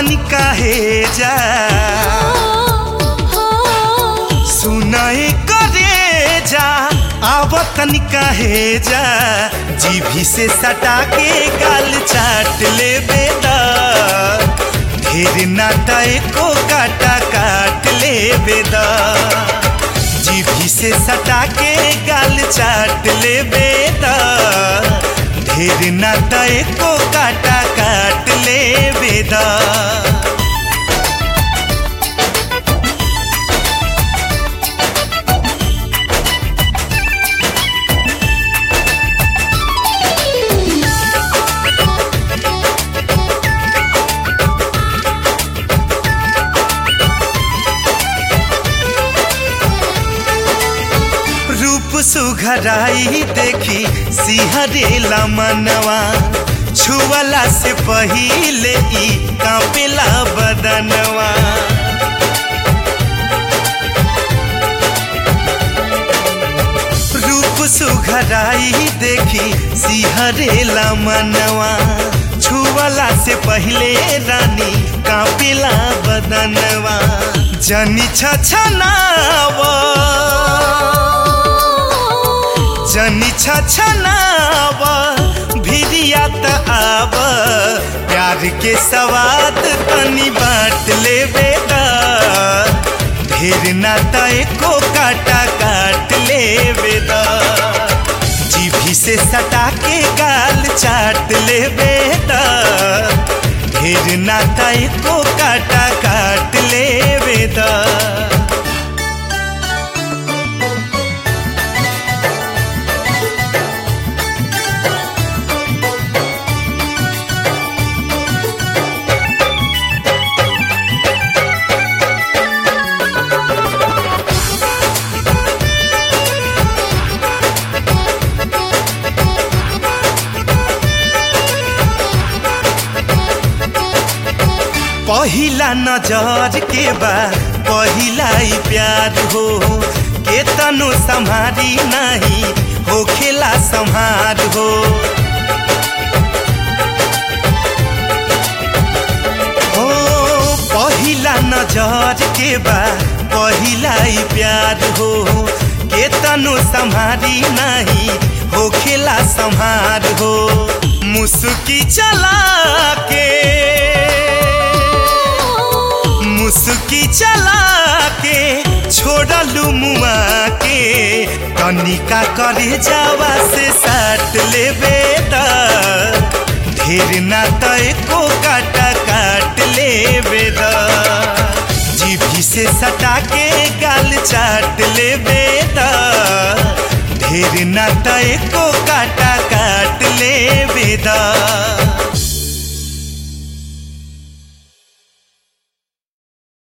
तनिका हे जा सुनाए करे जा आव तनिका हे जा जीभी से सटा के गाल चाट ले बेदा ढेर नाटा को काटा काट ले बेदा जीभी से सटा के गाल चाट ले बेदा ढेर नाटा को काटा काट ले बेदा रूप सुघराई देखी सिहरेला मनवा छुअला से पहिले ई कांपेला बदनवा रूप सुघराई देखी सिहरेला मनवा छुअला से पहिले रानी कांपेला बदनवा जनी छछनावा जनी छछनाव भिरिया त आव प्यार के सवाद तनी बांट ले बेदा ढेर नाता को काटा काट ले बेदा जीभी से सटा के गाल चाट ले बेदा ढेर नाता को काटा काट ले बेदा पहिला नजर के बा पहिला ही प्यार हो के तनु संहारी नहीं हो खेला संहार हो हो पहिला नजर के बा पहिला ही प्यार हो के तनु संहारी नहीं हो खेला संहार हो मुस्की चला के मुस्की चला के छोड़लू मुआ के कनिका करे जावा से साट ले बेदा ढेर ना तय को काटा काट ले बेदा जीभी से सटा के गाल चाट ले बेदा ढेर ना तय को काटा काट ले बेदा